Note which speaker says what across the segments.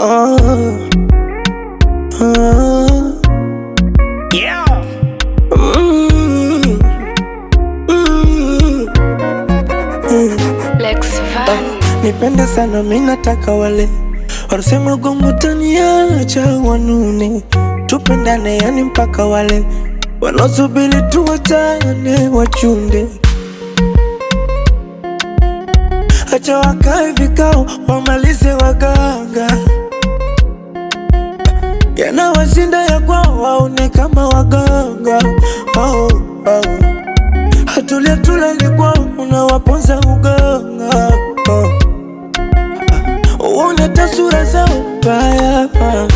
Speaker 1: Oh, oh.
Speaker 2: Yeah.
Speaker 1: Mm, mm, mm.
Speaker 3: Lex Van.
Speaker 1: Nipende sana mi nataka wale wanasema gongo taniacha wanune, tupendane yani mpaka wale wanaosubiri tuwachane wachunde, acha wakae vikao wamalize waganga, yanawashinda ya kwao waone kama waganga oh, oh. Hatulia tulali kwao unawaponza uganga oh. Uone tasura zao mbaya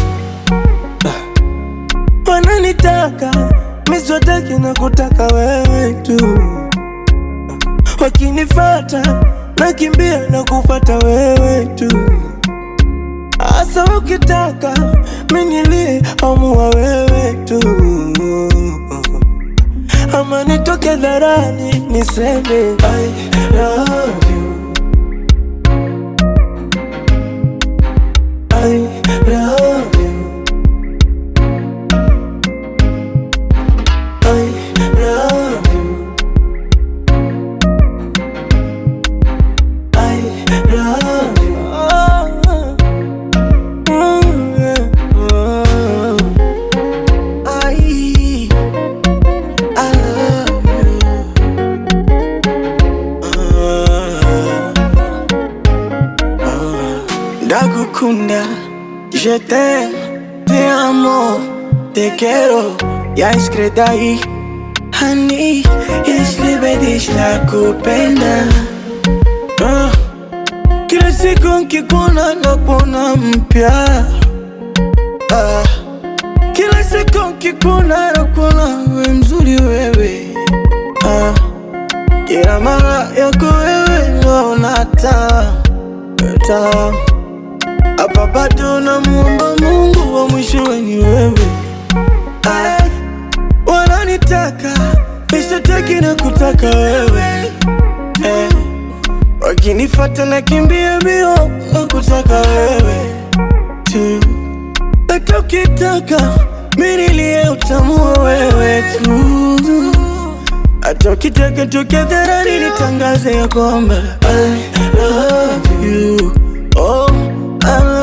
Speaker 1: Wananitaka miswataki na kutaka wewe tu Wakinifata nakimbia na kufata wewe tu Asa ukitaka minilie amua wewe tu Ama nitoke dharani niseme I love you I love you. I love you. I love you. Oh, mm, yeah. Oh. I, I love you. Oh. Ndagukunda, je t'aime, te amo, te quiero, ya iskredai Hani, islibe dich nakupenda Ah, Kila siku nkikuona nakuona mpya Ah, Kila siku nkikuona nakuona we mzuri wewe Ah, Kila mara yako wewe naona taa taa hapa bado namuomba Mungu wa mwishowe ni wewe. Ay, wananitaka nishataki na kutaka wewe eh, wakinifata nakimbia mbio na kutaka wewe tu, hata ukitaka mimi nilie utamua wewe tu, hata ukitaka tokea dharani nitangaze ya kwamba I love you oh, I